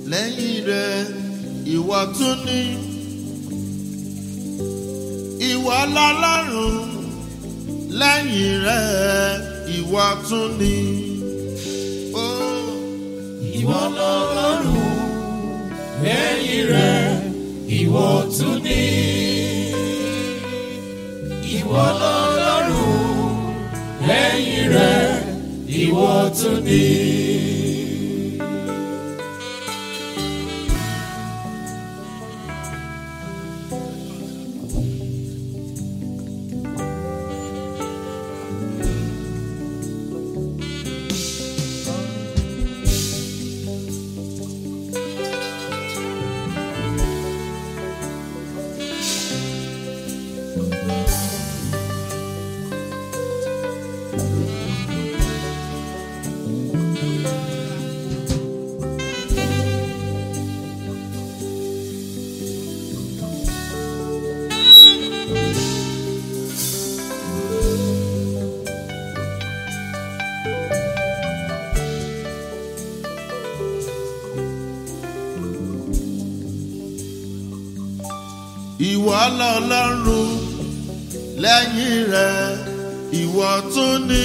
lẹ́yìn rẹ̀ ìwọ tún ní ìwọ lọ́lọ́run lẹ́yìn rẹ̀ ìwọ tún ní. Oh. ìwọ lọ́lọ́run lẹ́yìn rẹ̀ ìwọ tún ní. ìwọ lọ́lọ́run lẹ́yìn rẹ̀ ìwọ tún ní. ìwọ lọ́lọ́run lẹ́yìn rẹ̀ ìwọ tún ní.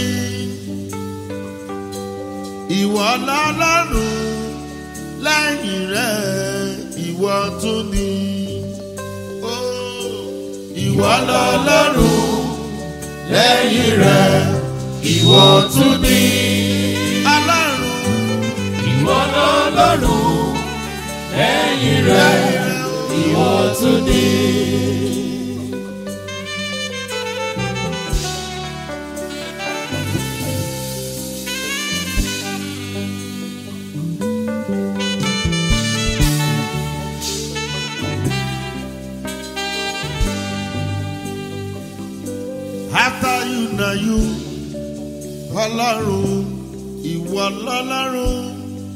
ìwọ lọ́lọ́run lẹ́yìn rẹ̀ ìwọ tún ní. Oh, ìwọ lọ́lọ́run lẹ́yìn rẹ̀ ìwọ tún ní. alárùn ìwọ lọ́lọ́run lẹ́yìn rẹ̀ ìwọ tún ní. after you na you ọlọ́run ìwọ lọ́lọ́run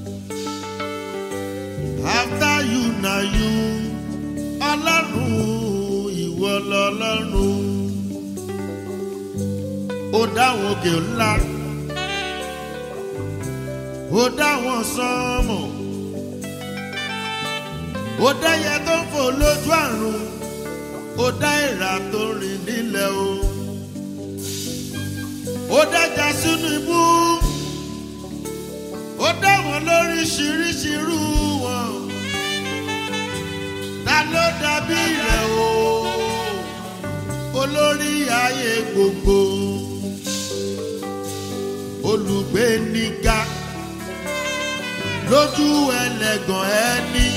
after you na you ọlọ́run ìwọ lọ́lọ́run ó dáwọn òkè ńlá ó dáwọn sánmọ̀ ó dáyẹ tó ń fò lójú àrùn ó dá ìrà tó rìn nílẹ̀ o ó dájà sínú ibú ó dá wọn lóríṣiríṣi irú wọn ta ló dàbí rẹ̀ o olórí ayé gbogbo olùgbé níga lójú ẹlẹ́gàn ẹni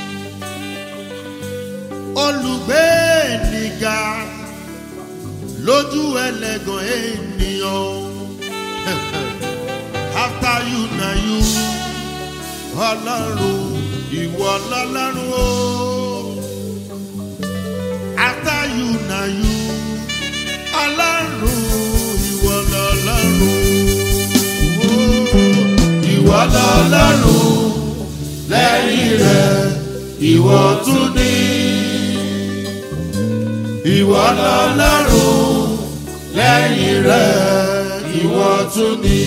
olùgbé níga lójú ẹlẹ́gàn ènìyàn after you na you ọlọ́run ìwọ lọ́lọ́run o after you na you ọlọ́run ìwọ lọ́lọ́run o ìwọ lọ́lọ́run lẹ́yìn rẹ̀ ìwọ tún ní ìwọ lọ́lọ́run lẹ́yìn rẹ̀ ìwọ tún ní.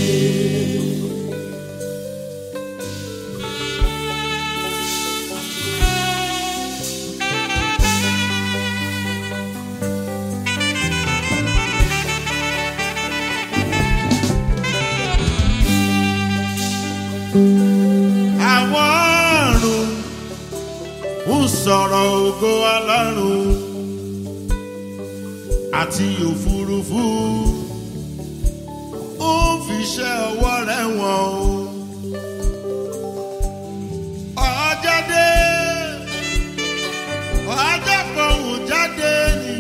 àwọn àrùn ń sọ̀rọ̀ ògo ọlọ́run àti òfurufú ó ń fiṣẹ́ ọwọ́ rẹ̀ wọ̀n o. ọjọ́ dé ọjọ́ fọ̀hún jáde ni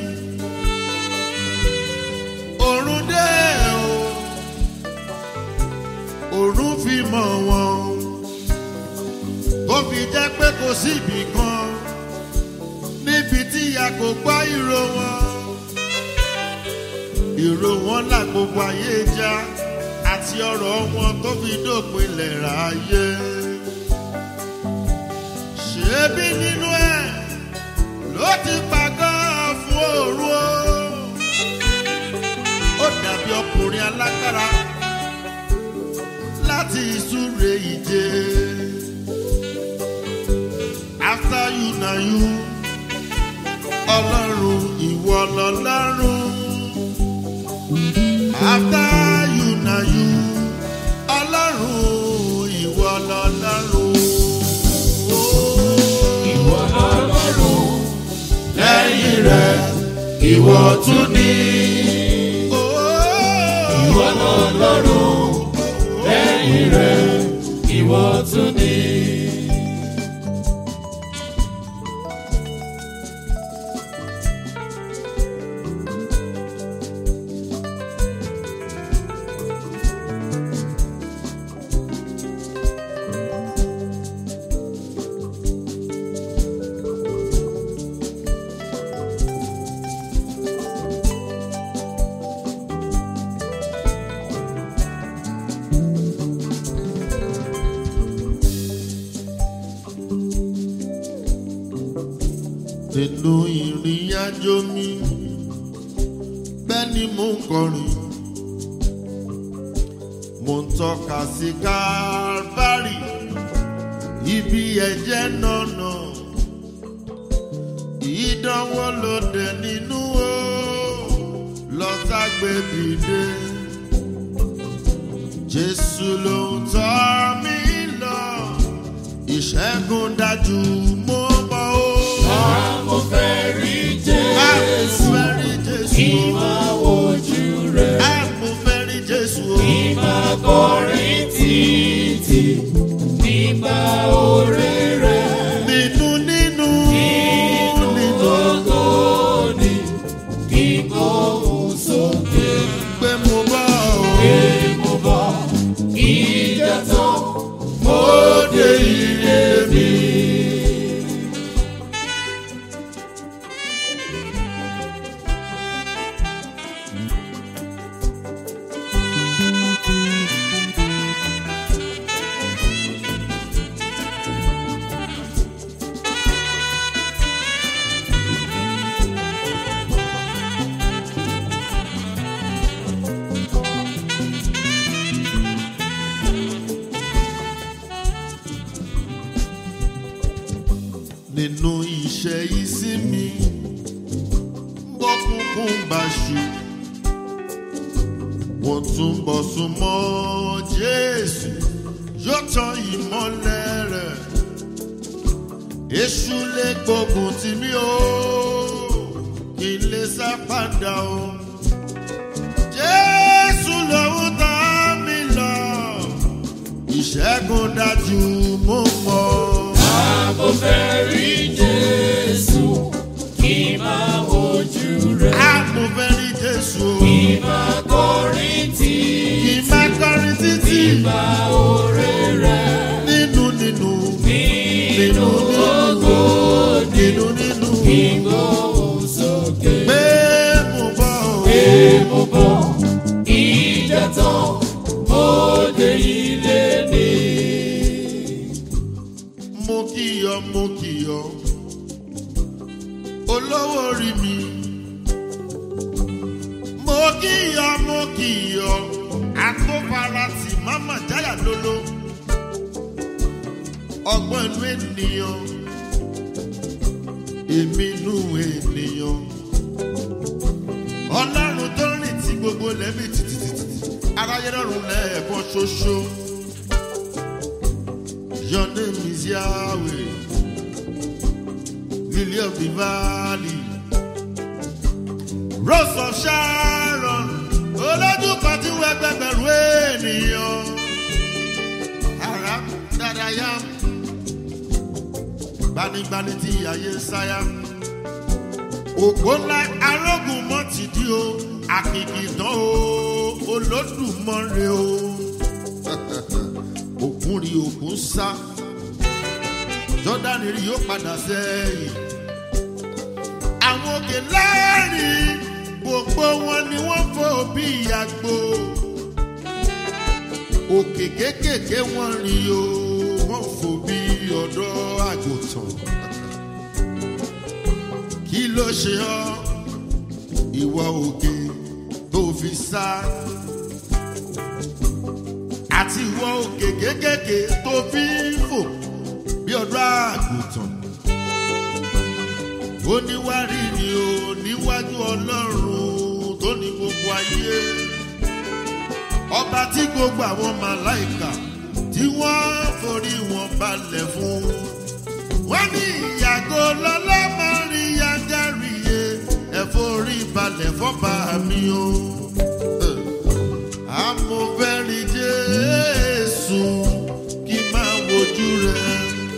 òrùn dé o òrùn fi mọ̀ wọ́n tó fi jẹ́ pé kò síbì kan níbi tí a kò gbọ́ ìró wọn ìró wọn là gbogbo ayé já àti ọ̀rọ̀ wọn tó fi dópin lẹ́ra ayé. ṣebí nínú ẹ̀ ló ti pàgọ́ fún òru o. ó dàbí ọkùnrin alágbára láti ìsúre ìje. na you ọlọ́run ìwọ lọ́lọ́run after you na you ọlọ́run ìwọ lọ́lọ́run. ìwọ lọ́lọ́run lẹ́yìn rẹ̀ ìwọ tún ní. ìwọ lọ́lọ́run lẹ́yìn rẹ̀ ìwọ tún ní. nínú ìrìn àjò mi bẹ́ẹ̀ ni mo ń kọrin mo ń tọ́ka sí Kálvárì ibi ẹ̀jẹ̀ nànà ìdánwò lòdì nínú o lọ́sàgbébìdé Jésù ló ń tọ́ mi lọ ìṣẹ́gun dájú mo mọ̀ o. mo fẹ́ rí Jésù kí máa wojú rẹ̀ kí máa kọrin títí nígbà oore rẹ̀. Nínú nínú Inú gbogbo ni kí n gbóhùn sókè pé mo bá ọ. pé mo bọ̀ ìjà tán mo dé ilé mi. Nínú iṣẹ́ ìsinmi bọ́kúnkún bá ṣu. Wọ́n tún bọ̀ súnmọ́ Jésù yóò tan ìmọ́lẹ̀ rẹ̀. Èṣù lè gbógun tì mí o, kí n lè sá padà o. Jésù lòun tán mi lọ, ìṣẹ́gun dájú mo mọ̀. Mo fẹ́ rí Jésù kí máa wojú rẹ̀ A mo fẹ́ rí Jésù o. kí máa kọrin Kì títí í máa kọrin títí nígbà oore rẹ̀. nínú nínú Nínú gbogbo ni nínú nínú kí n gbóhùn sókè. pé mo bọ̀ o. pé mo bọ̀ ìjà tán mo dé ilé mi. Mo kì ọ mo kì ọ olówó orí mi. Mo kì ọ mo kì ọ àtọ́farasì máma jáyà lólo. Ọgbọ́n inú ènìyàn èmi inú ènìyàn. Ọlọ́run tó rìn tí gbogbo lẹ́mí tìtìtìtì aráyé lọ́rùn lẹ́ẹ̀kan ṣoṣo. Your name is Yahweh, Lily of the Valley, Rose of Sharon, olójú kan tí wọ́n gbẹgbẹ̀rún ènìyàn. Ara dáadáa gbanigbani tí ayé ń sáyà. Ògbó ńlá arógùn mọ́ ti di o, àkìkì tán o, olódùmọ̀rẹ́ o. Òkun rí òkun sá, Jọ́dánì rí yóò padà sẹ́yìn. Àwọn òkè lẹ́rìn, gbogbo wọn ni wọ́n fò bí àgbo. Òkè kéékèèké wọ́n rí o, wọ́n fò bí ọ̀dọ́ àgùntàn kí ló ṣe ọ́ ìwọ òkè tó fi sá àti ìwọ òkè kékèké tó fi ń fò bí ọdún àgùntàn ó níwárìrì o níwájú ọlọ́run tó ní gbogbo ayé ọba tí gbogbo àwọn màláìkà tí wọ́n forí wọn balẹ̀ fún wọ́n ní ìyàgò lọ́lá máa rí yángárìyé ẹ̀fọ́rí balẹ̀ fọ́ba mi o amòfẹ́rí jésù kí máa wojú rẹ̀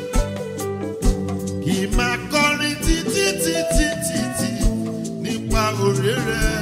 kì í máa kọrin títí títí títí nípa òré rẹ̀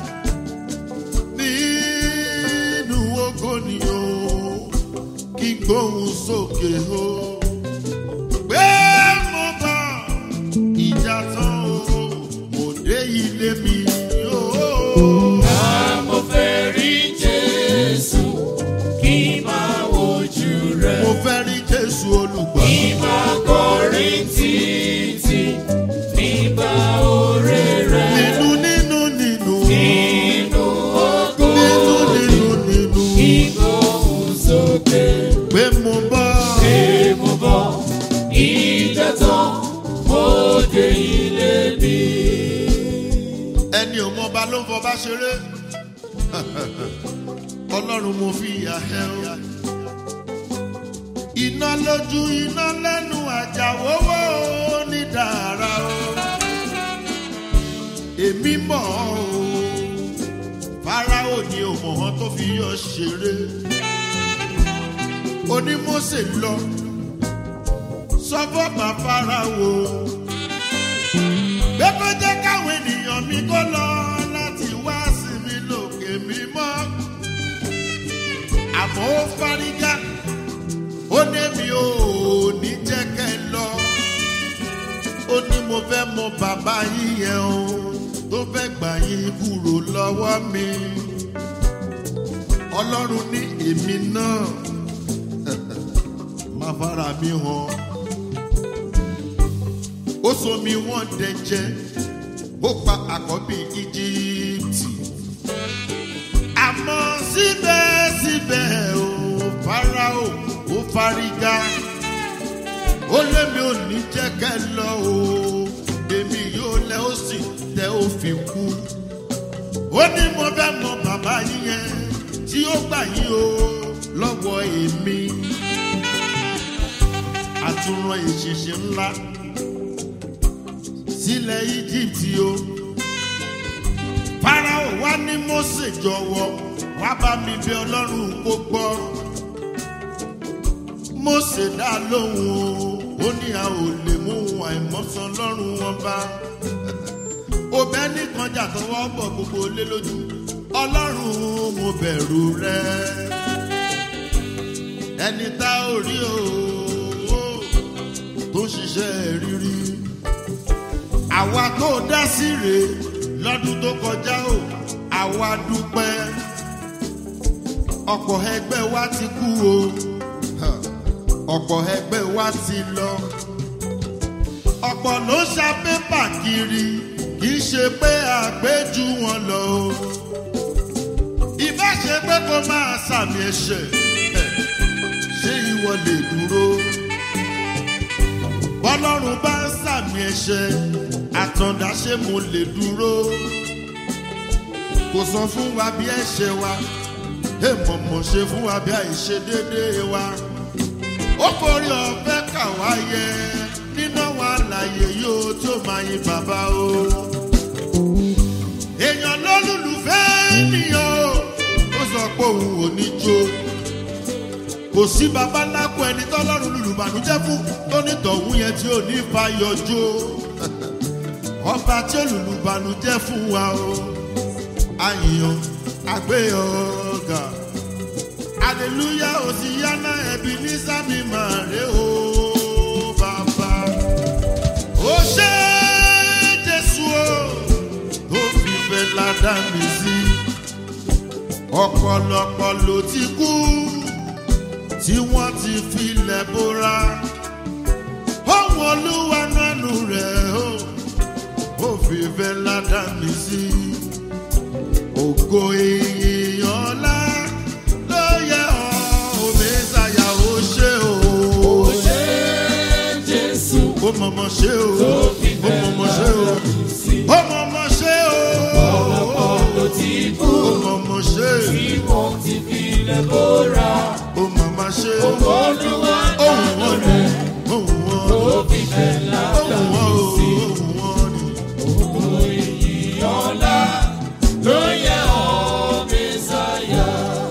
nínú ogo ni o kí n gbóhùn sókè o pé mo bá ìjà tán o mo dé ilé mi o. Mo fẹ́ rí Jésù kí máa wojú rẹ̀. mo fẹ́ rí jésù olùgbà. Kí máa kọrin títí nígbà oore rẹ̀. nínú nínú nínú Nínú ògo nínú nínú nínú ìgbóhùn sókè. pé mo bá. Pé mo bọ̀ ìjẹ́ tán, mo dé ilé mi. ẹni ò mọba ló ń fọba ṣeré ọlọ́run mo fi ìyà ẹ o iná lójú iná lẹ́nu àjàwówó ní dàrá o èmi mọ̀ ọ́ o fáráò ni òmòhàn tó fi yọ ṣeré onímọ̀ọ́sẹ̀ lọ sọ́fọ́ bá fáráò pé kó jẹ́ káwọn ènìyàn mi kó lọ láti wá sí mi lòkè mímọ́. àmọ́ ó fárígá ó ní mi ò ní jẹ́ kẹ́ ẹ lọ. ó ní mo fẹ́ mọ bàbá yín yẹn o tó fẹ́ gbà yín kúrò lọ́wọ́ mi. ọlọ́run ní èmi náà máa fara mi hàn ó so mi wọ́n dẹ̀jẹ̀ ó pa àkọ́bí íjíbítì. àmọ́ síbẹ̀síbẹ̀ ó farao ó fárígá ó lémi ò ní jẹ́ kẹ́ lọ o èmi yóò lẹ ó sì tẹ ó fi kú. ó ní mo fẹ́ mọ bàbá yín yẹn tí ó gbà yín o lọ́wọ́ èmi. àtúnrán ìṣinṣin ńlá sílẹ̀ íjíbítì o. Fáráò wá ní Mósè jọ̀wọ́ wá bá mi bí ọlọ́run kó gbọ́. Mósè dá lóhùn o, ó ní a ò lè mú àìmọ́sán lọ́rùn wọn bá. Òbẹ́ nìkan jà tọwọ́ bọ̀ gbogbo lé lójú. Ọlọ́run mo bẹ̀rù rẹ. Ẹni tá ò rí o, tó ń ṣiṣẹ́ rírí àwa tó dá sí rèé lọ́dún tó kọjá o àwa dúpẹ́ ọ̀pọ̀ ẹgbẹ́ wa ti kú o hàn, ọ̀pọ̀ ẹgbẹ́ wa ti lọ ọ̀pọ̀ ló ṣa pépà kiri kì í ṣe pé àgbéjú wọn lọ o ìbá ṣe pé kó máa sàmì ẹ̀ṣẹ̀ ẹ̀, ṣé ìwọ lè dúró bọ́lọ́run bá ń sàmì ẹ̀ṣẹ̀ àtàndá ṣé mo lè dúró kò sọ fún wa bí ẹ̀ṣẹ̀ wa èèmọ̀ mọ̀ ṣe fún wa bí àìṣe déédéé wa ó forí ọ̀fẹ́ kà wá yẹ nínú wa láàyè yóò tí ó máa yin bàbá o èèyàn lólùlùfẹ́ ènìyàn o ó sọ pé òun ò ní jó kò sí babaláko ẹni tọ́lọ́run lùlùbànújẹ́ fún tó ní tọ̀hún yẹn tí ò ní fàyọjó ọba tí ó lùlùbànújẹ́ fún wa o àyàn àgbéyọ̀gà aleluya òsìyáná ẹbí ní sábì máa rè o bàbá ó ṣe jésù o tó fi fẹ́ ládàá mi sí ọ̀pọ̀lọpọ̀ ló ti kú tí wọ́n ti filẹ̀ bóra. Ohun olúwa nánú rẹ̀ o, ó fi fẹ́ ládà mí sí. Ògo èèyàn ńlá ló yẹ ọ́, òmísàyà ó ṣe o. Ó ṣé Jésù, ó mọ̀mọ́ ṣe o ó mọ̀mọ́ ṣe o ó mọ̀mọ́ ṣe o ló ti kú ó mọ̀mọ́ ṣe tí wọ́n ti fi lẹ̀ bóra. ó mọ̀mọ́ ṣe Olúwa ohun wọn ni ohun wọn tó fi fẹ́ lájà ohun wọn o ohun wọn ni. ògo ìyìn ọ̀la ló yẹ ọ́ Mẹ́sáyà.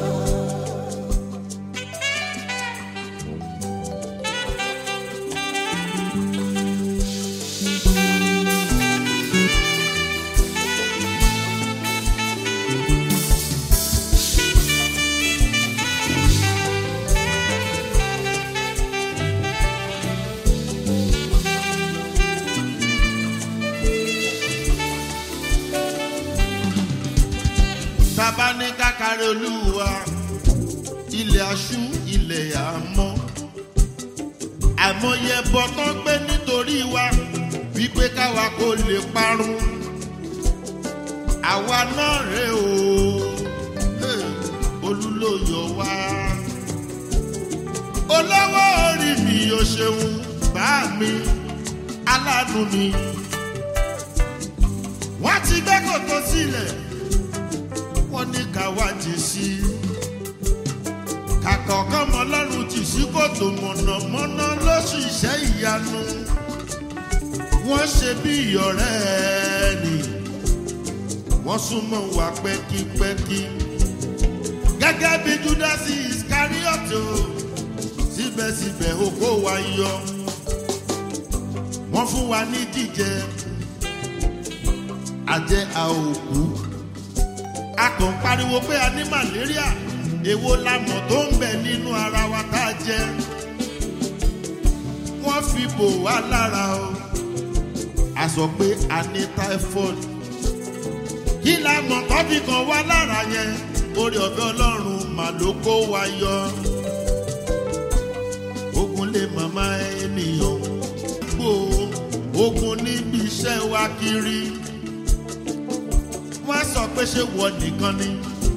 tàbá ní kákàrẹ́ olúwa ilẹ̀ aṣú ilẹ̀ àmọ́ àìmọye ẹbọ tó ń gbé nítorí wa wípé káwa kò lè parun àwa náà rè o Hey, olúlóyọ wá olówó orí mi ò ṣeun bá mi aláàánú mi wọ́n ti gbé kòtò sílẹ̀ wọ́n ní ká wá jì sí i. kàkà ọ̀kan mọ́ lọ́rùn jì sí kòtò mọ̀nàmọ́ná lóṣù iṣẹ́ ìyanu. wọ́n ṣe bí ìyọ̀rẹ́ ni wọ́n súnmọ́ wa pẹ́kípẹ́kí. gẹ́gẹ́ bí júdásì iskarioto síbẹ̀síbẹ̀ oko wa yọ. wọ́n fún wa ní jíjẹ àjẹ àòkú a kàn ń pariwo pé a ní malaria èwo la mọ̀ tó ń bẹ nínú ara wa tá a jẹ wọ́n fi bò wá lára o a sọ pé a ní typhoid kí la mọ̀ tó fi kàn wá lára yẹn orí ọ̀fẹ́ ọlọ́run mà ló kó wa yọ ogun lè màmá ènìyàn gbò ogun níbi iṣẹ́ wa kiri wọ́n sọ pé ṣé wọ nìkan ni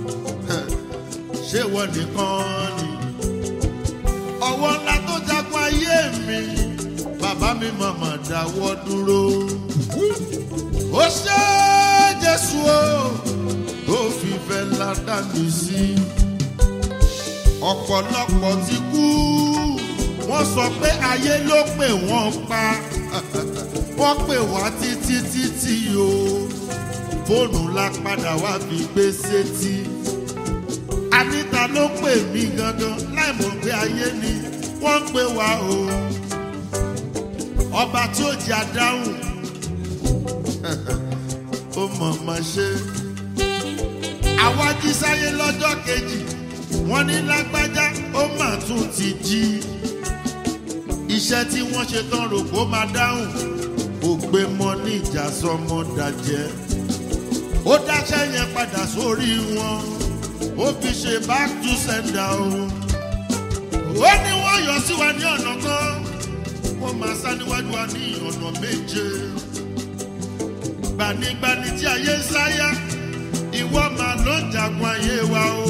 ṣé wọ nìkan ni ọwọ́ ńlá tó jagun ayé mi bàbá mi màmá dáwọ́ dúró ó ṣe jésù o tó fi fẹ́ ládàá mi sí ọ̀pọ̀lọpọ̀ ti kú wọ́n sọ pé ayé ló pè wọ́n pa wọ́n pè wá títí títí o fóònù la padà wá fi gbé sétí. Anita ló pè mí gangan láì mọ̀ pé ayé ni wọ́n ń pè wá o. Ọba tí ó jẹ́ adáhùn. Ó mọ̀ mọ̀ ṣe. Àwa jí sáyé lọ́jọ́ kejì. Wọ́n ní lágbájá ó mà tún ti jí. Iṣẹ́ tí wọ́n ṣe tán rò kó máa dáhùn. Kò gbé mọ́ ní ìjà sọmọ dàjẹ́ ó dáṣẹ́ yẹn padà sórí wọn ó fi ṣe back to sender o. ó ní wọ́n yọ sí wa ní ọ̀nà kan wọ́n máa sá níwájú wa ní ọ̀nà méje. gbanigbani tí ayé ń sáyà ìwọ máa ló ń jagun ayé wa o.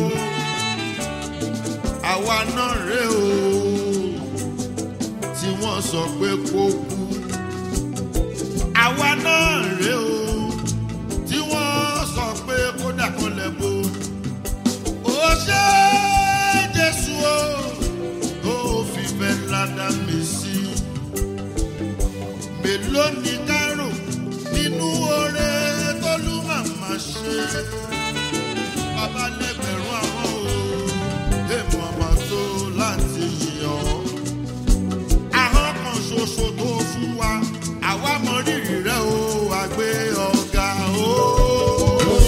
àwa náà rè o tí wọ́n sọ pé kó kú. àwa náà rè o tí wọ́n sọ pé kódà kan lẹ̀ bo. ó ṣe jésù o tó fi fẹ́ ládàá mi sí. mélòó ni kárò nínú oore tó lù màmá ṣe. bàbá lẹ́gbẹ̀rún àwọn o èèmọ̀ ọmọ tó láti yàn ọ́. ahọ́n kan ṣoṣo tó fún wa àwa mọ rírì rẹ o àgbé ọ̀gá o. ó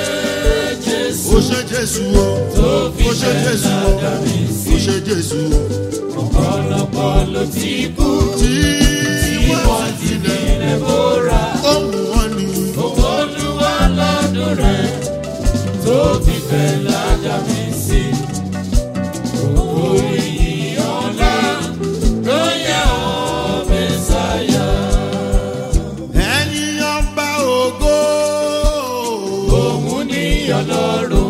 ṣe jésù o ó ṣe jésù o ó ṣe jésù o. ọ̀pọ̀lọpọ̀ ló ti kú tí tí wọ́n wọ́n ti ti tilẹ̀ filẹ̀ bóra. ohun wọn ni. Owó olúwa lọ́dún rẹ̀ tó fi fẹ́ lájà mi sí. Òkú ìyìn ọ̀la ló yẹ ọ́ Mẹ́sáyà. ẹ̀yin ọba ògo. Òun ní ọlọ́run,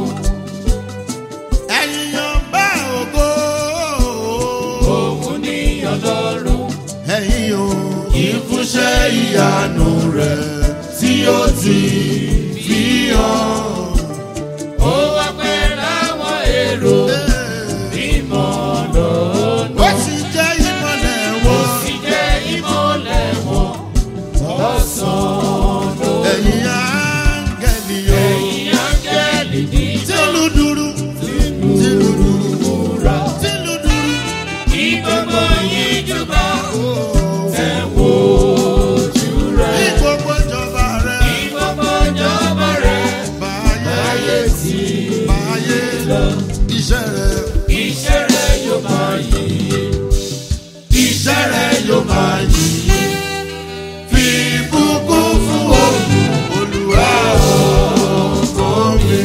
ẹ̀yin ọba ògo. òun ní ọlọ́run. ẹ̀yin o ìfúnṣẹ́ ìyanu rẹ̀ tí ó ti fi hàn. ó wá pẹ́ láwọn èrò mímọ́ lọ́nà. ó sì jẹ́ ìmọ̀lẹ̀ ó wọn. sì jẹ́ ìmọ̀lẹ̀ wọn lọ́sàn-án ló. ẹ̀yin áńgẹ̀lì o. ẹ̀yin áńgẹ́lì dídán tìlù dúró tìlù dúró múra. tìlù dúró. kí gbogbo yín jùbà Ó. ẹ̀ wò ojú ní rẹ̀. gbogbo ìjọba rẹ̀ kí gbogbo ìjọba rẹ̀ báyé ayé tí báyé iṣẹ́ rẹ̀ iṣẹ́ rẹ̀ yóò máa yí. iṣẹ́ rẹ̀ yóò máa yí. fi ìbùkún fún òun olùwà ọkọ mi.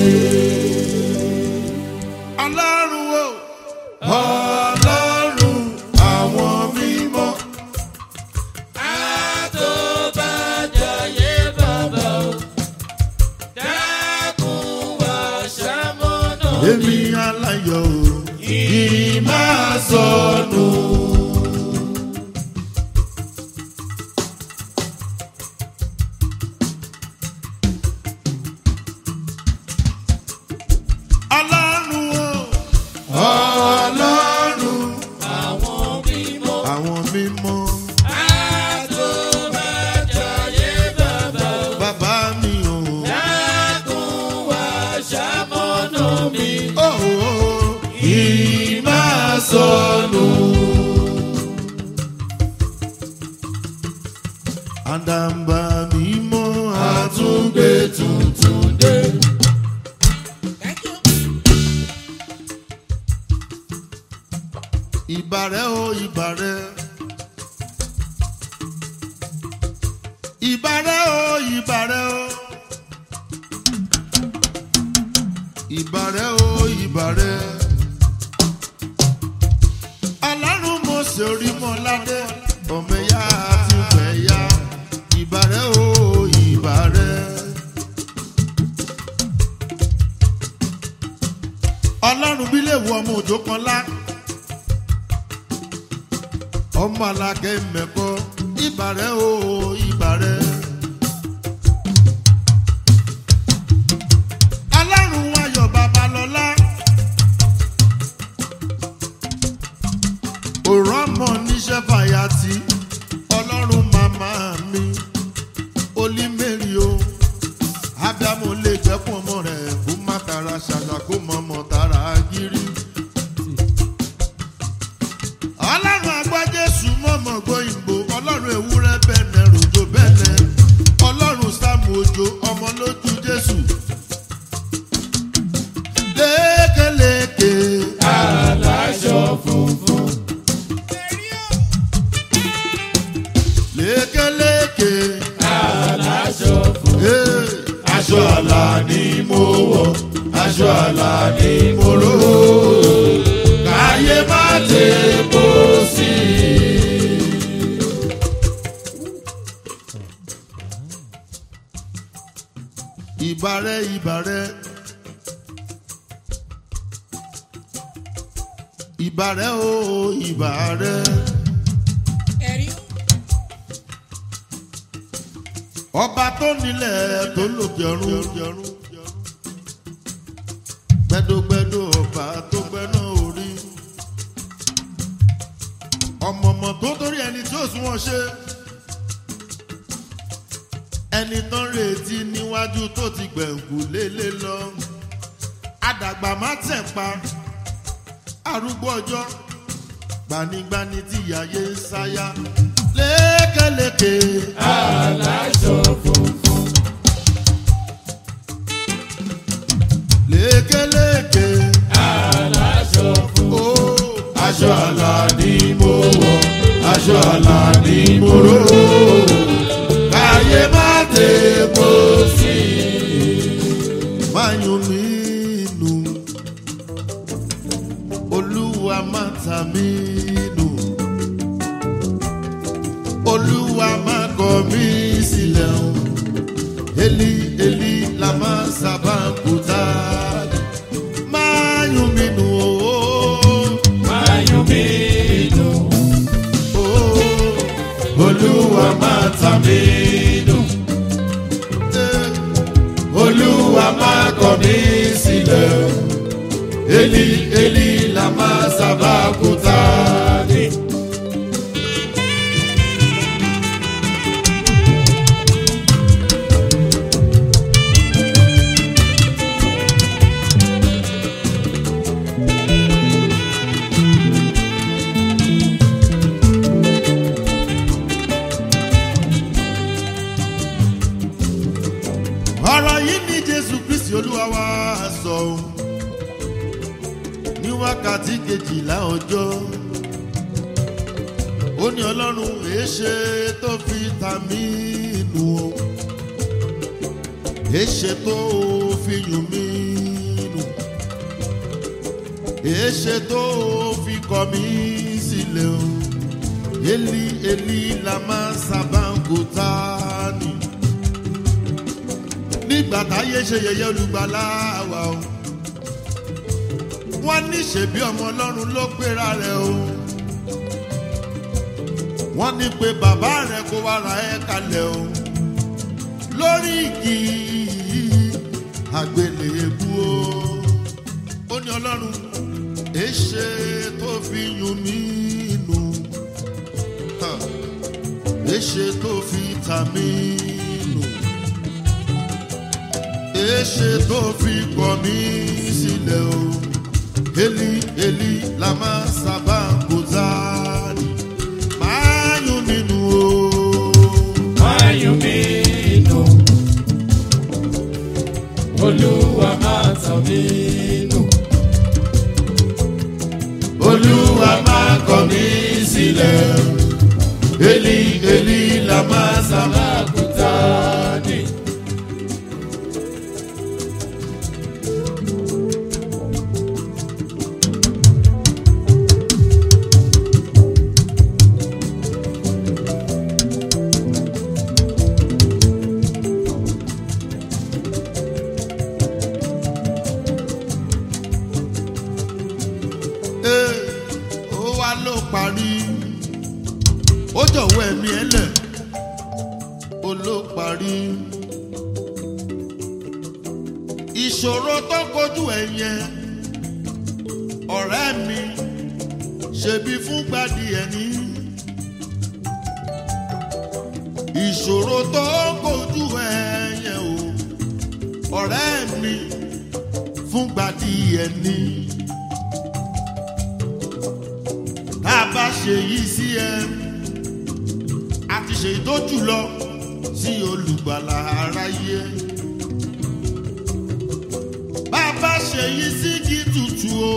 ọlọ́run o ọlọ́run àwọn mímọ́. Àtòbàjáyé bàbá o, dákun wá ṣamọ́nà èmi aláyọ̀ o kì í máa sọnù. ọlọ́run o ọlọ́run àwọn mímọ́. àwọn mímọ́ Àtòbàjáyé bàbá o, bàbá mi o. dákun wá ṣamọ́nà mi. Ó, ó, kì í máa sọnù. Àdàbà mímọ́ àtúngbé tuntun dé. Ìbàrẹ̀ o ìbàrẹ̀. Ìbàrẹ̀ o ìbàrẹ̀ o. Ìbàrẹ̀ o ìbàrẹ̀. Ọlọ́run mo ṣe orí mọ́ ládé. Ọmọ ẹ̀yà àti ìfẹ̀yà. Ìbàrẹ̀ o ìbàrẹ̀. Ọlọ́run bí lè wọ ọmọ òjò kan lá. Ọmọ alákẹ́ mẹ́kọ́. Ìbàrẹ̀ o ìbàrẹ̀. Ọlọ́run ayọ̀ babalọ́lá. òrọ́mọ níṣẹ́ fàyàtì ọlọ́run màmá mi olímẹ̀rì o ádámù lè jẹ́kùn ọmọ rẹ̀ kó má tara ṣàṣà kó mọ ọmọ tara gírí. ọlọ́run agbájésù mọ̀mọ́ gbóyìnbó ọlọ́run ewúrẹ́ bẹ̀nẹ̀ ròjò bẹ̀nẹ̀ ọlọ́run sáàmù òjò ọmọ lójú jésù. lékeleke Aláṣọ funfun. lékeleke. Aláṣọ funfun. Hey, aṣọ àlà ni mo wọ̀ aṣọ àlà ni mo ró káyé má tè bó sí i. ìbàrẹ̀ ìbàrẹ̀ ìbàrẹ̀ o ìbàrẹ̀. ọba tó nílẹ̀ tó lòkè ọ̀run gbẹdọgbẹdọ ọba tó gbẹná orí ọmọọmọ tó torí ẹni tí ó sún wọn ṣe ẹni tó ń retí níwájú tó ti gbẹ̀ǹkù lélẹ̀ lọ àdàgbà má tẹ̀ pa arúgbó ọjọ́ gbanigbani tí yàyé ń sáyà lékeleke. Aláṣọ funfun. lékeleke. Aláṣọ funfun. Ó aṣọ àlà ni mo wọ̀, aṣọ àlà ni mo ró. Káyé má dé bó sí. Máyùn mí nù, olúwa má ta mí nù. Olúwa má kọ mí sílẹ̀ o. Eli Eli lama sábà ń kúta. Máyùn mí nù o. Máyọ̀ mi dùn. Olúwa tàmí dùn. Olúwa máa kọ̀ mí sílẹ̀. Eli Eli lama sabakutani. ọ̀rọ̀ yìí ní jésù kristi olúwa wa sọ ọ́. ní wákàtí kejìlá ọjọ́ ó ní ọlọ́run èéṣe tó fi ta mí nù o èéṣe tó fi yùn mí nù èéṣe tó fi kọ̀ mí sílẹ̀ o eli eli lama sabangotani nígbà táyé ṣe yẹyẹ olùgbàlà wa o wọ́n ní ṣèbí ọmọ ọlọ́run ló gbéra rẹ̀ o wọ́n ní pé bàbá rẹ̀ kó wá ra ẹ́ kalẹ̀ o lórí igi àgbélébú o ó ní ọlọ́run èṣe tó fi yún mí nù Ha. èṣe tó fi tà mí nù èṣe tó fi kọ̀ mí sílẹ̀ o eli eli lama sábà kò záàrí máa yún nínú o. Máyùn mi nù. Olúwa máa tàn mí nù. olúwa máa kọ̀ mí sílẹ̀ eli eli lama sábà. Sabakutani. Ee, ó wá ló parí ó jọ̀wọ́ ẹ̀mí ẹ̀ lẹ̀ ó ló parí ìṣòro tó kojú ẹ̀ yẹn ọ̀rẹ́ mi ṣebí fún gbadì ẹ̀ ní ìṣòro tó kojú ẹ̀ yẹn o ọ̀rẹ́ mi fún gbadì ẹ̀ ní. tá a bá ṣe yìí sí ẹ a ti ṣe tó jùlọ sí olùgbàlà aráyé bá a bá ṣe yìí sí kí tutù o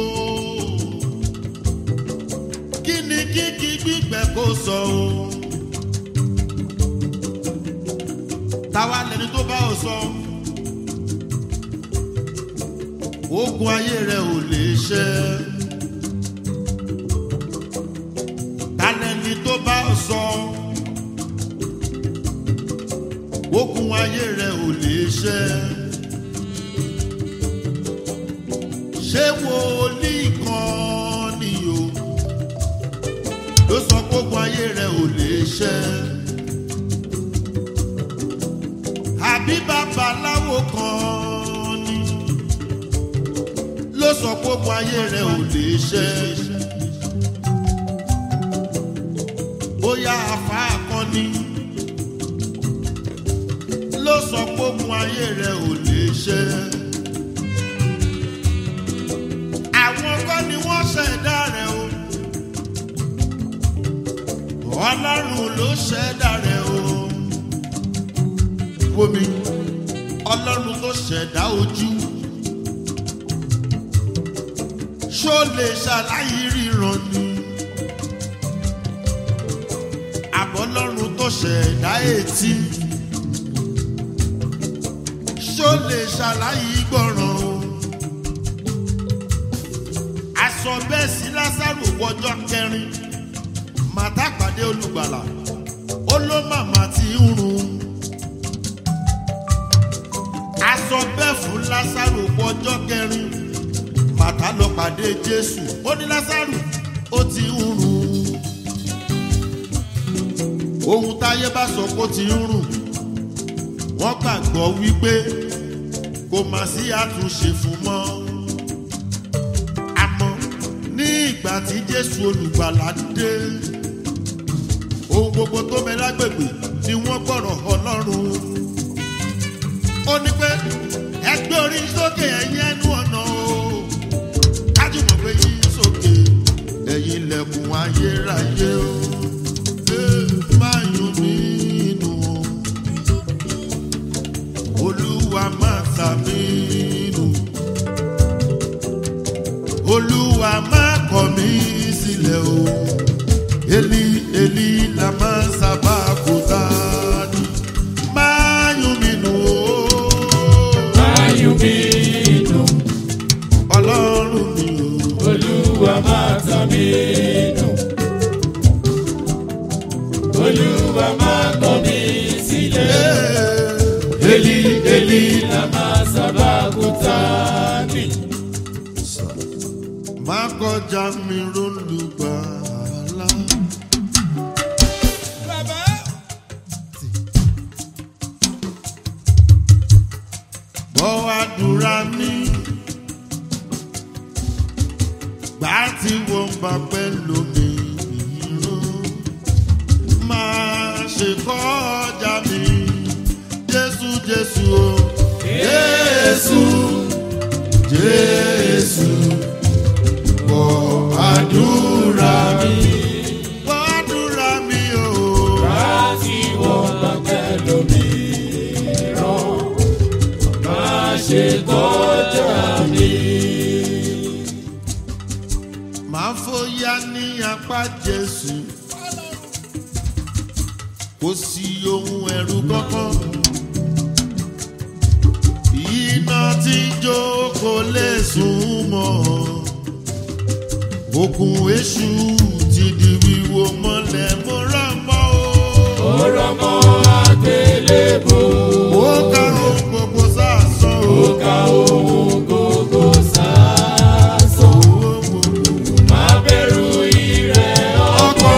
kí ni kíkí gbígbẹ kó sọ o táwa lẹni tó bá o sọ ogun ayé rẹ ò lè ṣẹ. tálẹ́ni tó bá sọ okùn ayé rẹ ò lè ṣẹ. ṣé wòlíì kan ni o ló sọ pé okùn ayé rẹ ò lè ṣẹ. àbí babaláwo kan ni ló sọ pé okùn ayé rẹ ò lè ṣẹ. bóyá afa akọni ló sọ pógun ayé rẹ ò lè ṣe. àwọn kọ́ ni wọ́n ṣẹ̀dá rẹ̀ o ọlọ́run ló ṣẹ̀dá rẹ̀ o wómi ọlọ́run tó ṣẹ̀dá ojú ṣó lè ṣàlàyé ríran ni. àbọ̀lọ́run tó ṣẹ̀dá etí ṣó lè ṣàlàyé gbọ̀ràn o aṣọ bẹ́ẹ̀ sí lásàrò wọjọ́ kẹrin màtá pàdé olùgbàlà ó ló màmá ti ń run aṣọ bẹ́ẹ̀ fún lásàrò wọjọ́ kẹrin màtá lọ pàdé jésù ó ní lásàrò ó ti ń run ohun táyé bá sọ kó ti ń rùn wọ́n gbàgbọ́ wípé kò má sí àtúnṣe fún mọ́ àmọ́ ní ìgbà tí jésù olùgbàlà dé ohun gbogbo tó bẹ lágbègbè ni wọ́n gbọ́rọ̀ ọlọ́run ó ní pé ẹgbẹ́ orí sókè ẹ̀yìn ẹnu ọ̀nà o kájùmọ̀ pé yín sókè ẹ̀yìn ilẹ̀kùn ayérayé o Ee, máa yún nínú olúwa máa tà mí nù olúwa máa kọ̀ mí sílẹ̀ o eli eli la máa sábà kó dání máa yún mi nù o Ayọ̀ mi dùn, ọlọ́run mi o. Olúwa máa tà mí dùn. Olúwa máa kọ̀ mí sílẹ̀. Eli Eli La máa sábà kúta mi. má kọjá mi rólùgbàlà. Bàbá. Bọ́ àdúrà mi. Gbà tí wọ́n bá pẹ́ lómi ìrún. Máa ṣe kọjá mi. Jésù Jésù o. Jésù Jésù. Bọ́ àdúrà mi. Bọ́ àdúrà mi o. Láti wọ́n bá pẹ́ lómi rán. Máa ṣe kọjá mi. máa fòyà ní apá jésù kò sí ohun ẹ̀rù kankan iná tí ń jó kò lè sùn mọ́ òkun èṣù ti di wíwo mọ́lẹ̀ mo rọ̀ mọ́ o. Ó rọ́mọ́ àgbélébò. ó ká ohun gbogbo sásán o. Ó ka ohun gbogbo sásán. Má bẹ̀rù ìrẹ̀ ọkọ̀.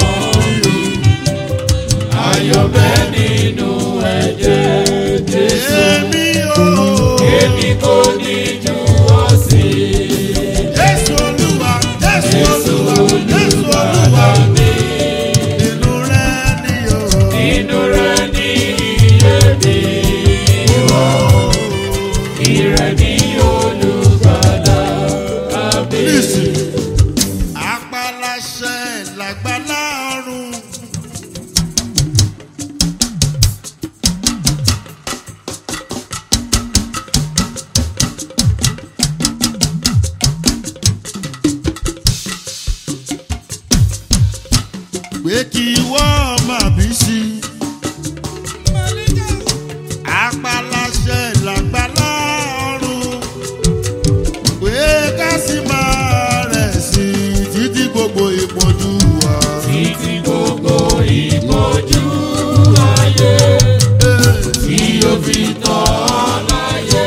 Ayọ̀ bẹ́ nínú ẹ̀jẹ̀ Jésù. èmi o. Èmi kò ní jù ọ́ sí. jésù olúwa jésù Jésù olúwa jésù olúwa. olùgbàlà mi. inú rẹ ni o. Inú rẹ̀ ní iye mi wọ̀. Ìrẹ̀ ní olùgbàlà mi. Nísìn. Apaláṣẹ làgbàlá ọ̀run. Pé kí wọ́n máa bí sí. Apaláṣẹ làgbàlá ọ̀run pé ká sì máa rẹ̀ sí i títí gbogbo ìpọ́njú wa. Títí gbogbo ìpọ́njú ayé tí ó fi tán láyé.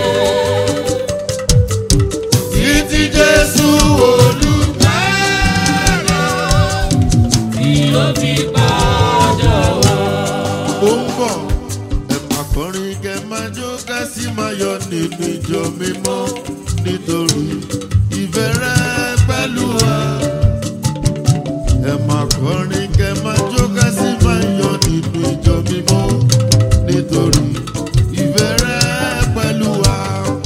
Títí Jésù olùgbàlà. Tí ó fi padà wá. Ó ń bọ̀, ẹ máa kọrin kẹ máa jó ká sì máa yọ nínú ìjọ mímọ́ nítorí ìfẹ́ rẹ pẹ̀lú wa. Ẹ máa kọrin kẹ máa jó ká sì máa yọ nínú ìjọ mímọ́ nítorí ìfẹ́ rẹ pẹ̀lú wa.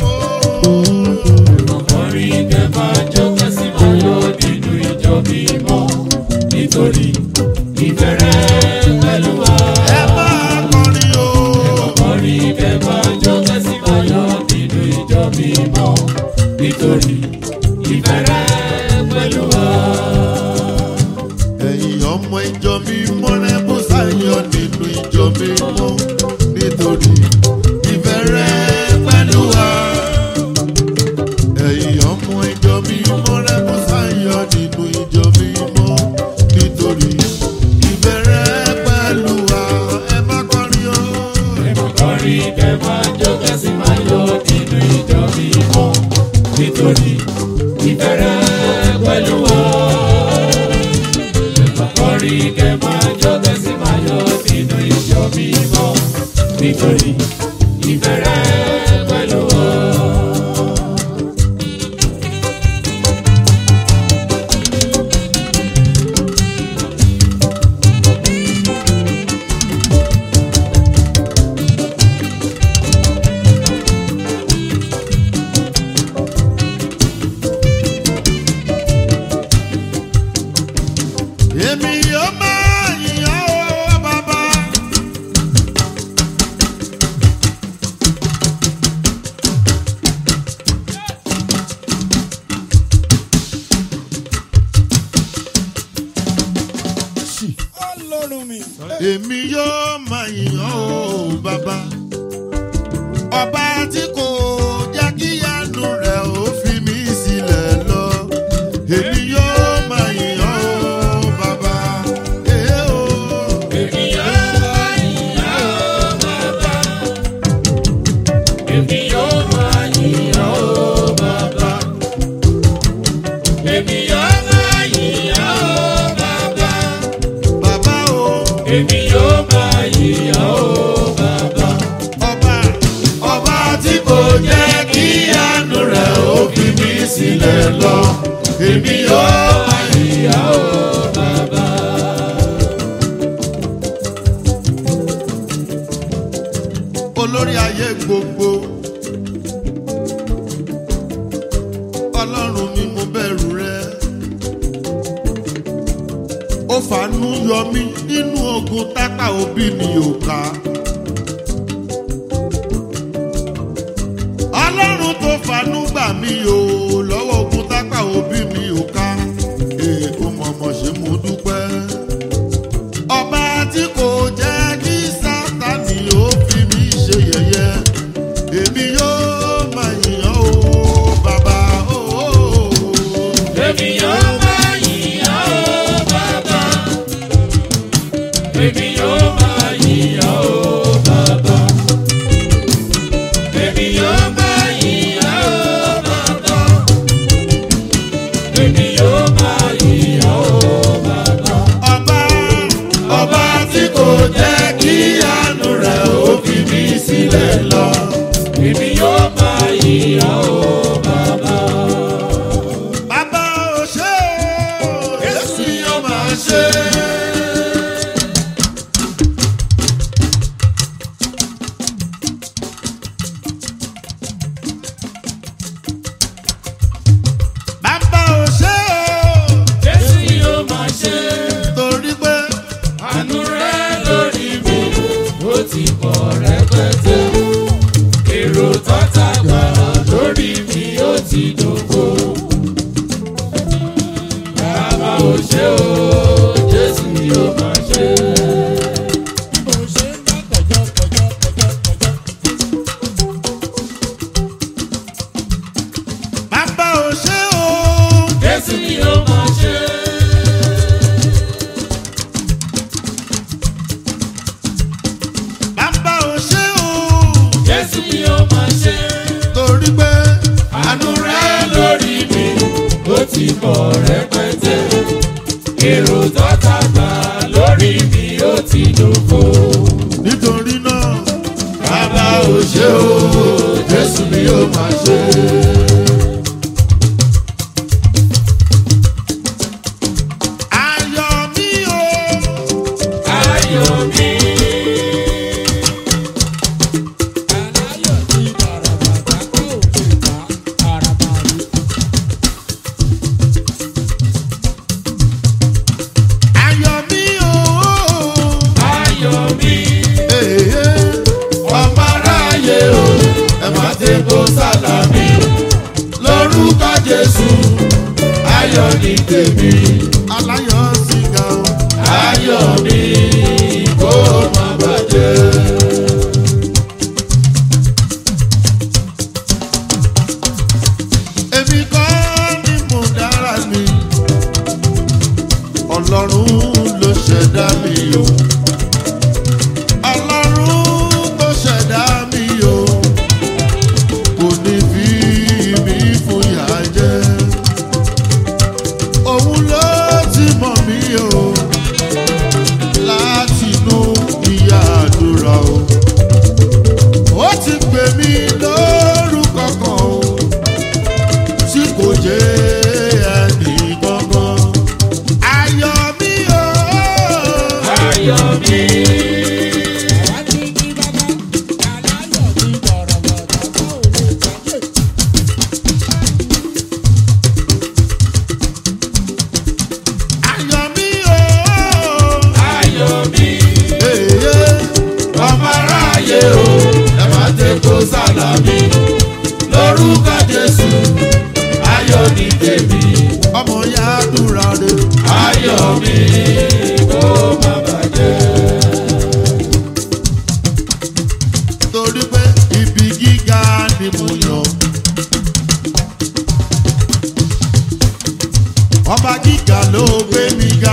Ọkùnrin kẹfà jókè sí máyọ̀ nínú ìjọ mímọ́ nítorí ìbẹ̀rẹ̀ pẹ̀lú wa. Ẹ máa kọrin o. Ọkùnrin kẹfà jókè sí máyọ̀ nínú ìjọ mímọ́ nítorí ìbẹ̀rẹ̀ pẹ̀lú wa. ẹ̀yin ọmọ ìjọ mímọ́ rẹ bó sáyọ nínú ìjọ mímọ́ nítorí ìfẹ́ rẹ pẹ̀lú wa. ẹ̀yin ọmọ ìjọ mímọ́ rẹ bó sáyọ nínú ìjọ mímọ́ nítorí ìfẹ́ rẹ pẹ̀lú wa. ẹ má kọrin o. Ọkùnrin kẹfà jókè sí máyọ̀ nínú ìjọ mímọ́ nítorí ìbẹ̀rẹ̀ pẹ̀lú wa. Ọkùnrin kẹfà jókè sí máyọ̀ nítorí ìfẹ́ rẹ pẹ̀lú wa. èmi yóò máa yìnyín ó bàbá. ọlọ́run mi. èmi yóò máa yìnyín ó bàbá. ọba tí kò jẹ́ kí yanu rẹ̀ ó fi mí sílẹ̀ lọ. èmi yóò máa yìnyín ó bàbá. Èé o. Èmi yóò máa yìn ọ́ bàbá. Èmi yóò máa yìn ọ́ bàbá. Èmi yóò máa yìn ọ́ bàbá. bàbá o. Èmi yóò máa yìn ọ́ bàbá. ọba ọba tí kò jẹ́ kí yanu rẹ̀ ó fi mí sílẹ̀ lọ. èmi yóò máa yìnyín ó Bàbá. olórí ayé gbogbo. ọlọ́run mi mo bẹ̀rù rẹ. ó fàánú yọ mí nínú ogun tápà òbí mi ò ká. ọlọ́run tó fàánú gbà mí o lọ́wọ́ ogun tápà òbí mi ò ká. èè ó mọ̀mọ́ ṣe mo dúpẹ́ ọba tí kò jẹ́ kí sátani ó fi mí ṣe yẹ̀yẹ́ èmi yóò máa yìnyín o bàbá o. Èmi yóò máa yìn ọ́ bàbá. Èmi yóò máa yìn ọ́ bàbá. Èmi yóò máa yìn ọ́ bàbá. Èmi yóò máa yìn ọ́ bàbá. ọba ọba tí kò jẹ́ kí àánú rẹ̀ ó fi mí sílẹ̀ lọ. Èmi yóò máa yìn ọ́ bàbá. bàbá ò ṣe o Jésù yóò máa ṣe. bàbá ò ṣe o Jésù yóò máa ṣe torí pé. àánú rẹ̀ lórí mi. Ó ti pọ̀ rẹpẹtẹ. Èrò tọ́ta gbà lórí mi ó ti dògbò. Bàbá ò ṣe o, Jésù yóò máa ṣe. bí mo ṣe ń bá kọjọ kọjọ kọjọ kọjọ. bàbá ò ṣe o. Jésù yóò máa ṣe. bàbá ò ṣe o. Jésù yóò máa ṣe. torí pé Àánú rẹ̀ lórí mi ó ti pọ̀ rẹpẹtẹ. Èrò tọ́ta gbà lórí mi ó ti dògbò. nítorí náà bàbá ò ṣe o. jésù ni yóò máa ṣe. ayọ̀ mi o. Ayọ̀ mi. aláyọ̀ tí bàràbàtà kò lè bá àràbà rí. ayọ̀ mi o. Ayọ̀ mi. Èyí ọmọ aráyé o. ẹ má ti kó sálámì. lórúkọ jésù ayọ̀ ní tèmi. aláyọ̀ sìgá o. Ayọ̀ mi kó má bàjẹ́. èmi kọ́ ni mo dára mi ọlọ́run ló ṣẹ̀dá mi o ọlọ́run tó ṣẹ̀dá mi o kò ní fi mí fún ìyà jẹ òun ló ti mọ̀ mí o látinú ìyá àdúrà o mi. Àwa ti ní bàbá, aláyọ̀ ní bọ̀rọ̀bọ̀tà tó ò lè tẹ̀lé. ayọ̀ mi o. Ayọ̀ mi. Èyí ọmọ aráyé o ẹ má tẹ́kọ̀ sálámì lórúkọ jésù ayọ̀ ní tèmi ọmọ ya dúra re. ayọ̀ mi kó má bàjẹ́. torí pé ibi gíga ni mo yàn. ọba gíga ló gbé mi ga.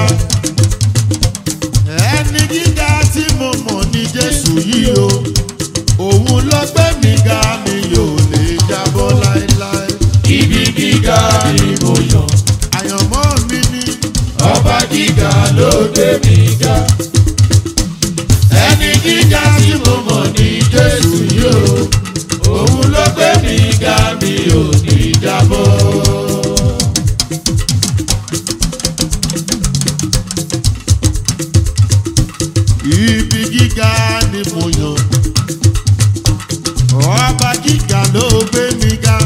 ẹni gíga tí mo mọ̀ ní jésù yìí o. òun ló gbé mi ga mi yóò lè jábọ́ láéláé. ibi gíga ni mo yàn àyànmọ́ mi ni ọba gíga ló gbé mi ga ẹni gíga tí mo mọ̀ ní jésù yìí o òun ló gbé mi ga mi ò ní jábọ́. ibi gíga ni mo yàn. ọba gíga ló gbé mi ga.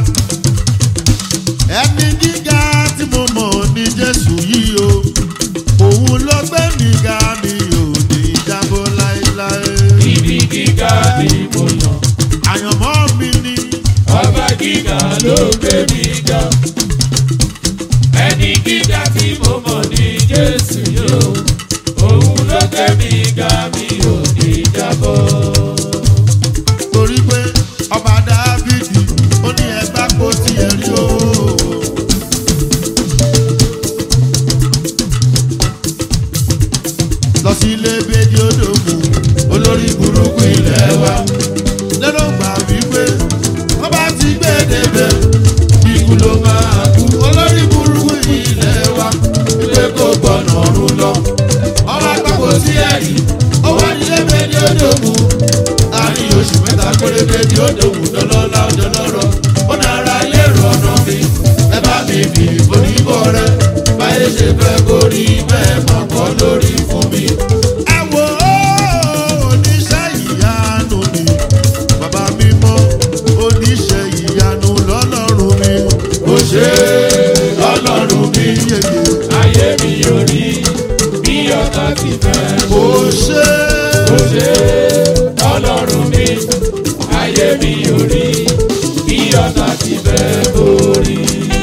ẹni gíga tí mo mọ̀ ní jésù yìí o. òun ló gbé mi ga mi ò ní jábọ́ láéláé. ibi gíga ni mo yàn. àyànmọ́ mi ni ọba gíga ló gbé mi ga. ẹni gíga tí mo mọ̀ ní jésù yóò. òun ló gbé mi ga mi ò ní jábọ́. torí pé ọba dávidi ó ní ẹgbà kó tiẹ̀ rí o. lọ sí ilé bèjì odòmù olórí burúkú ilẹ̀ wa lẹ́nu gbà wípé wọ́n bá ti gbé débẹ̀ ikú ló máa kú olórí burúkú ilẹ̀ wa wípé kò gbọ́nà ọ̀run lọ ọba àpapọ̀ sí ẹ̀rí ó wá nílé bèjì odòmù láàrin oṣù mẹ́ta péré bèjì odòmù dọ́lọ́lá dọ́lọ́rọ̀ ó dára lérò ọ̀nà mi ẹ bá mi bì oníbọ̀ rẹ báyé ṣe fẹ́ kórí bẹ́ẹ̀ mọ̀ kọ́ lórí fún mi. ẹ wo oníṣẹ́ ìyanu ni bàbá mi mọ́ oníṣẹ́ ìyanu lọ́lọ́run mi. ó ṣe ọlọ́run mi yeye ayé mi ò rí bí ọ̀tá ti fẹ́. ó ṣe ó ṣe ọlọ́run mi ayé mi ò rí bí ọ̀tá ti fẹ́ borí.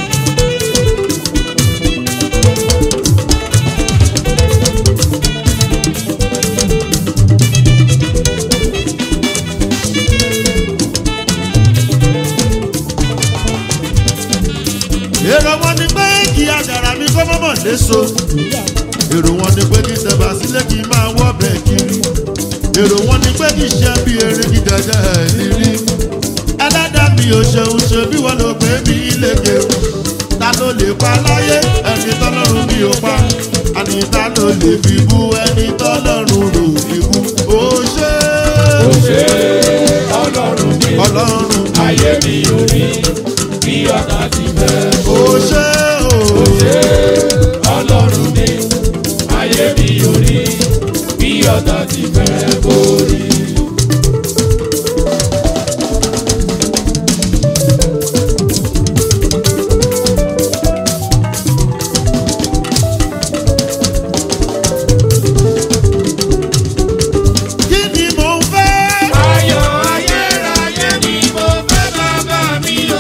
èrò wọn ni pé kí àjàrà mi kọ́ mọ́mọ́ léso èrò wọn ni pé kí tẹ̀bà sílé kí n máa wọ́ bẹ̀ kiri èrò wọn ni pé kí ṣe bí erin kí jẹjẹ ẹ̀ nírí ẹlẹ́dàá mi ò ṣeun ṣe bí wọ́n ló gbé mi léke ta ló lè pa láyé ẹni tọ́lọ́run mi ò pa àní ta ló lè fi bú ẹni tọ́lọ́run rò fi bú ó ṣe ó ṣe ọlọ́run mi ọlọ́run ayé mi ò rí bí ọ̀tá ti fẹ́. ó ṣe ó o. ṣe ọlọ́run mi ayé mi ò rí bí ọ̀tá ti fẹ́ borí. kí ni mò ń fẹ́. ayọ̀ ayérayé ni mo fẹ́ bàbá mi o.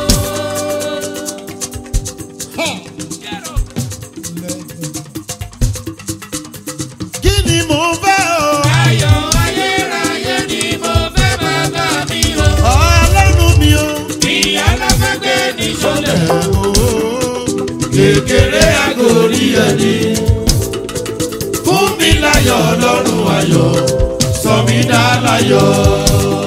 kí ni mò ń fẹ́ o. ayọ̀ ayérayé ni mo fẹ́ bàbá mi o. ọlọ́run mi o. ìyá alágbègbè ní sọlẹ̀. Kékeré kékeré àgórí ẹni. fún mi láyọ̀ ọlọ́run ayọ̀ sọ mí dá láyọ̀.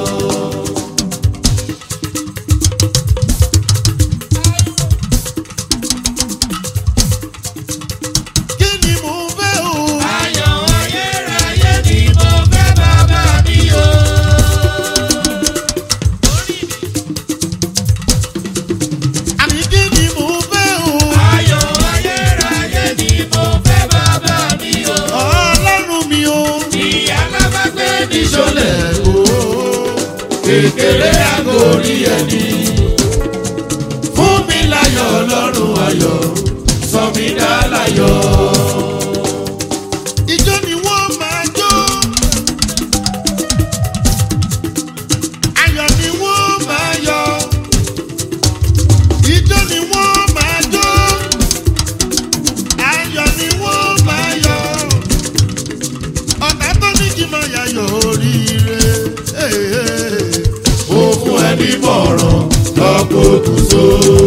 kí ni mò ń fẹ́ o. ayọ̀ ayérayé ni mo fẹ́ bàbá mi o. àní kí ni mò ń fẹ́ o. ayọ̀ ayérayé ni mo fẹ́ bàbá mi o. ọlọ́run mi o. Ní kékeré àgórí ẹni. fún mi láyọ̀ ọlọ́run ayọ̀ sọ mí dá láyọ̀. Ijó ni wọ́n máa jó. Ayọ̀ ni wọ́n máa yọ̀. Ijó ni wọ́n máa jó. Ayọ̀ ni wọ́n máa yọ̀. Ọ̀tá tó ní kí n máa yayọ̀ oríire. ó fún ẹni mọ̀ràn lọ́kọ̀ kùsọ.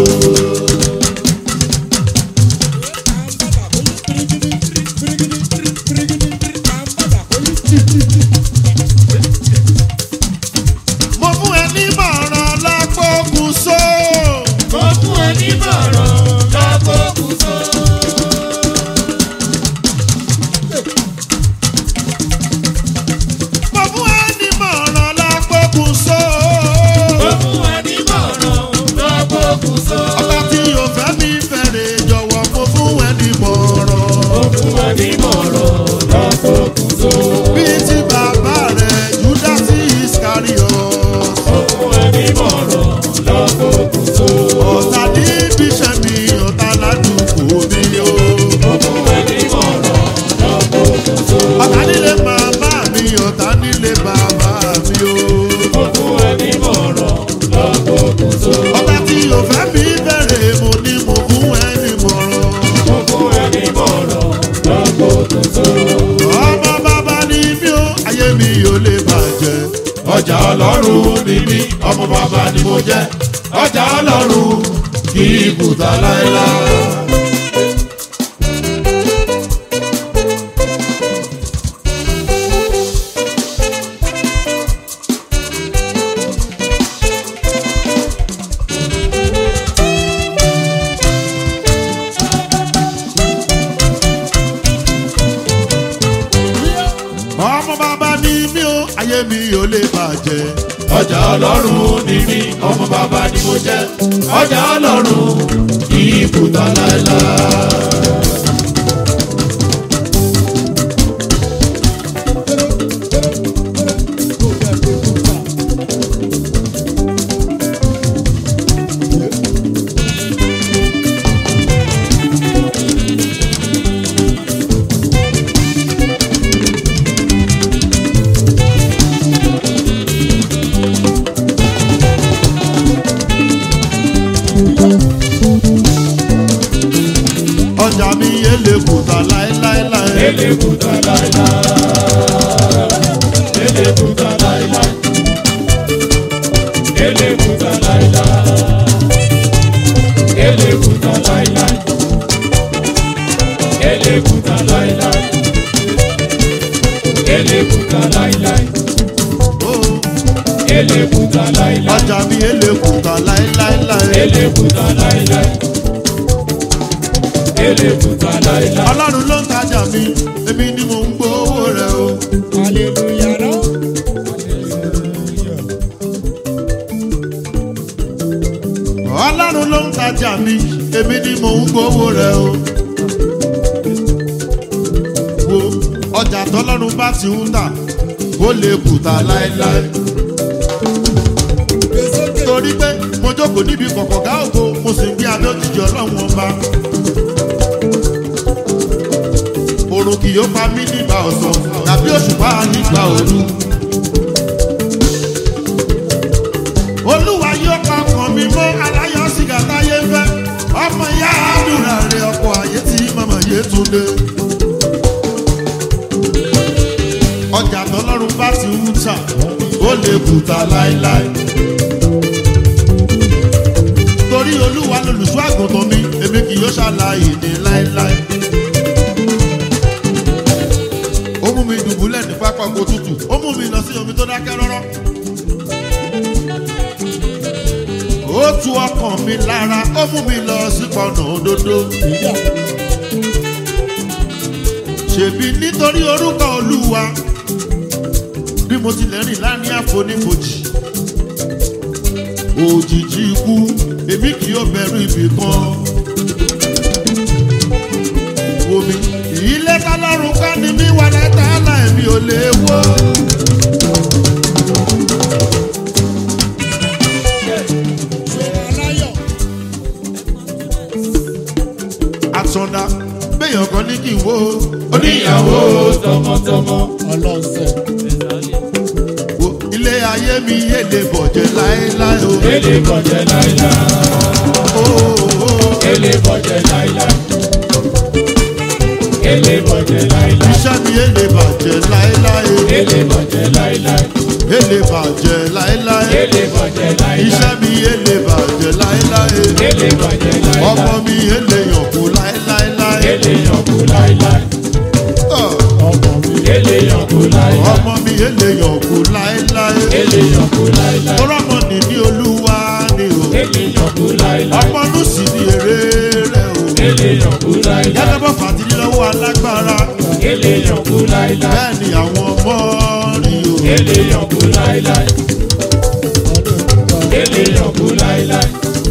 Mo fún ẹ ní mọ̀ràn lápòkùn só. ó fún ẹni mọ̀ràn lọ́kọ̀ kùsọ. Mo fún ẹ ní mọ̀ràn lápòkùn só. ó fún ẹni mọ̀ràn lọ́kọ̀ kùsọ. Ọba tí yóò fẹ́ mi fẹ́rẹ̀ jọ̀wọ́ mo fún ẹ ní mọ̀ràn. ó fún ẹni mọ̀ràn lọ́kọ̀ kùsọ. Bí ti bàbá rẹ̀ Júdásì Iscariot. ó fún ẹni mọ̀ràn lọ́kọ̀ kùsọ. Ọ̀tá ní bíṣẹ́ mi, ọ̀tá ládùúgbò mi o. ó fún ẹni mọ̀ràn lọ́kọ̀ kùsọ. Ọ̀tá nílé màmá mi, ọ̀tá nílé bàbá mi o. ó fún ẹni mọ̀ràn lọ́kọ̀ kùsọ. Ọ̀tá tí yóò fẹ́ mi fẹ́rẹ̀ mo ní mo fún ẹ ní mọ̀ràn. ó fún ẹni mọ̀ràn lọ́kọ̀ kùsọ. Ọmọ bàbá ni mí o, ayé mi ò lè bàjẹ́. ọjà ọlọ́run ni mí ọmọ bàbá ni mo jẹ́ ọjà ọlọ́run kì í kùtà láéláé. Ọmọ bàbá ni mí o, ayé mi ò lè bàjẹ́. ọjà ọlọ́run ni mí ọmọ bàbá ni mo jẹ́ ọjà ọlọ́run kì í kùtà láéláé. Ọjà mi yé lè kùtà láéláéláé. ele kùtà láéláé. ele kùtà láéláé. ele kùtà láéláé. ele kùtà láéláé. ele kùtà láéláé. ele kùtà láéláé. Oh, ele kùtà láéláé. Ọjà mi yé lè kùtà láéláéláé. ele kùtà láéláé. ele kùtà láéláé. Ọlọ́run ló ń tajà mi, èmi ni mò ń gbowó rẹ̀ o. Hallelujah, no? Ọlọ́run ló ń tajà mi, èmi ni mò ń gbowó rẹ̀ o. Wo ọjà tọ́lọ́run bá ti ń tà, ó lè kùtà láéláé. Torí pé mo jókòó níbi kọ̀kọ̀gá ògo, mo sì ń gbé abẹ́ òjijì ọlọ́run ọba. Òrùn kì yóò pa mí nígbà ọ̀sán, tàbí òṣùpá nígbà òru. olúwa yóò pa ọkàn mi mọ́ aláyọ̀ sìgá táyé fẹ́ ọmọ ìyá àdúrà rẹ̀ ọkọ̀ ayé tí màmá yé tún dé. ọjà tọlọ́run bá ti ń tà ó lè kùtà láéláé. torí olúwa lolùṣọ́ àgùntàn mi èmi kì yóò ṣàlàyé ní láéláé. ó mú mi dùbúlẹ̀ ní pápá oko tútù ó mú mi lọ sí omi tó dákẹ́ rọ́rọ́. ó tu ọkàn mi lára ó mú mi lọ sí pọnà òdodo. ṣèbí nítorí orúkọ olúwa bí mo tilẹ̀ rìn láàrin àfonífojì òjijì ikú èmi kì yóò bẹ̀rù ibì kan. Omi ilé tọ́lọ́run ká ni mí wà lẹ́tà láìmí ò lè wó. oníyàwó tọmọtọmọ. ọlọ́sẹ̀. Wo ilé ayé mi yé lè bọ̀jẹ̀ láéláé o. Ele bọ̀jẹ̀ láíláí. Ó, ó, ó. Ele bọ̀jẹ̀ láíláí. Ele bọ̀jẹ̀ láíláí. Iṣẹ́ mi yé lè bàjẹ́ láéláé o. Ele bọ̀jẹ̀ láíláí. Yé lè bàjẹ́ láéláé. Ele bọ̀jẹ̀ láíláí. Iṣẹ́ mi yé lè bàjẹ́ láéláé. Ele bọ̀jẹ̀ Ọmọ láíláí. mi yé lè yànkú láéláé. Ele yànkú láíláí. Ọ̀, ọmọ mi. Ele yànkú láíláí. Ọmọ mi yé lè yànkú láéláé. Ele yànkú láíláí. Tọ́lọ́mọ ní ní olúwa ni o. Ele yànkú láíláí. Ọmọ nù sí ní èrè rẹ̀ o. Ele yànkú láíláí. Gẹ́gẹ́ bọ́ fàtìrí lọ́wọ́ alágbára. Ele yànkú láíláí. Bẹ́ẹ̀ ni àwọn ọmọ rí o. Ele yànkú láíláí. Ele yànkú láíláí.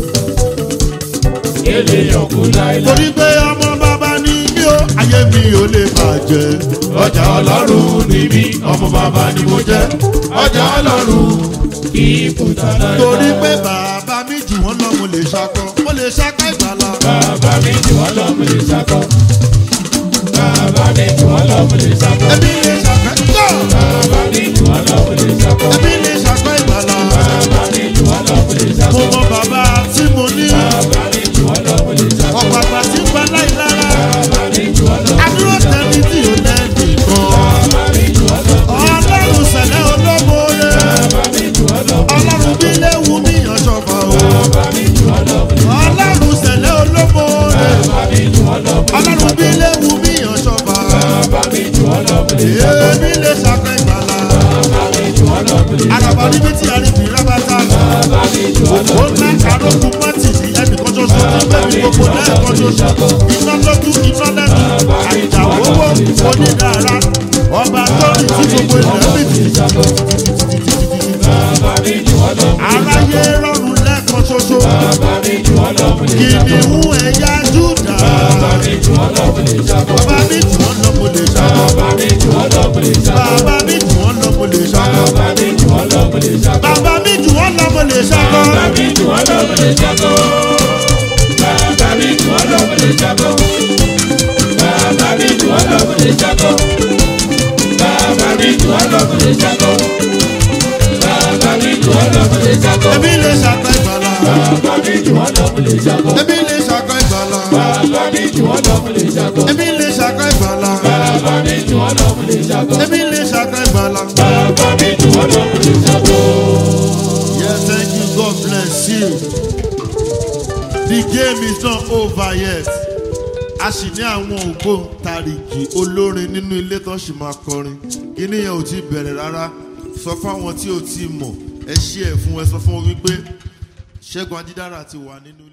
Ele yànkú láíláí. Torí pé ọmọ bàbá ni mí o. Ayé mi ò lè bàjẹ́. Ọjà ọlọ́run ni mí, ọmọ bàbá ni mo jẹ́. Ọjà ọlọ́run kì í kùtà láíláí. Torí pé bàbá mi jù wọ́n lọ mo lè ṣakọ. Mo lè ṣakọ ìgbàlá. Bàbá mi jù wọ́n lọ, mo lè ṣakọ. Bàbá mi jù wọ́n lọ, mo lè ṣakọ. Ẹbí lè ṣakọ ìgbà. Bàbá mi jù wọ́n lọ, mo lè ṣakọ. Ẹbí lè ṣakọ ìgbàlá. Bàbá mi jù wọ́n lọ, mo lè Mo ṣakọ. mọ bàbá tí mo ní. Bàbá mi jù wọ́n lọ, mo lè ṣakọ. Ọ̀pọ̀ àgbà tí ń pa láìlára. Bàbá mi jù wọ́n lọ, Adúró tẹ̀lé tí ò lẹ́ẹ̀dì kan. bàbá mi jù wọ́n lọ, Ọlọ́run sẹ̀lẹ̀ olómore. bàbá mi jù wọ́n lọ, Ọlọ́run bí léwu mí ọ̀ṣọ́fà o. bàbá mi jù wọ́n lọ, Ọlọ́run sẹ̀lẹ̀ olómore. bàbá mi jù wọ́n lọ, Ọlọ́run bí léwu mí ọ̀ṣọ́fà. bàbá mi jù wọ́n lọ, mo lè ṣakọ. Èmi lè ṣakọ ìgbàlá. Bàbá mi jù wọ́n lọ, mo lè ṣakọ. Àràbà níbi tí a rí fi rábàtà. Bàbá mi jù wọ́n lọ, Ó ná àrókùn mọ́tì sí ẹnìkan ṣoṣo tí bẹ́ẹ̀ni gbogbo lẹ́ẹ̀kan ṣoṣo. Iná lójú iná lẹ́nu. Àìjà owó onídàára. Ọba tó rìn tí gbogbo ilẹ̀ ń bìtì. bàbá mi jù wọ́n lọ, Aráyé rọrùn lẹ́ẹ̀kan ṣoṣo. bàbá mi jù wọ́n lọ, mo lè ṣakọ. Kìnìún ẹ̀yà Júdà. Bàbá mi jù wọ́n lọ, mo lè ṣakọ. Bàbá mi jù wọ́n lọ mo lè ṣàkọ. Bàbá mi jù wọ́n lọ, mo lè ṣakọ. Bàbá mi jù wọ́n lọ mo lè ṣàkọ. Bàbá mi jù wọ́n lọ, mo lè ṣakọ. Bàbá mi jù wọ́n lọ mo lè ṣàkọ. Bàbá mi jù wọ́n lọ, mo lè ṣakọ. Bàbá mi jù wọ́n lọ, mo lè ṣakọ. Bàbá mi jù wọ́n lọ, mo lè ṣakọ. Bàbá mi jù wọ́n lọ, mo lè ṣakọ. Bàbá mi jù wọ́n lọ, mo lè ṣakọ. Ẹbí lè ṣàkọ ìgbàlá. Bàbá mi jù wọ́n lọ, mo lè ṣakọ. Ẹbí lè ṣàkọ ìgbàlá. Bàbá mi jù wọ́n lọ, mo lè ṣakọ. Ẹbí lè ṣàkọ ìgbàlá. Bàbá mi jù wọ́n lọ, mo lè ṣakọ. Ẹbí lè ṣàkọ ìgbàlá. Bàbá mi jù wọ́n lọ, mo lè ṣakọ. Yes, thank you. God bless you. The game is not over yet. A sì ní àwọn ògbóǹtarìgì olórin nínú ilé tó sì máa kọrin. Kíní yẹn ò tí bẹ̀rẹ̀ rárá. Sọ fáwọn tí ò tí mọ̀. Ẹ ṣí ẹ̀ fún ẹ sọ fún wọn wípé Ṣẹ́gun Ajídára ti wà nínú ilé.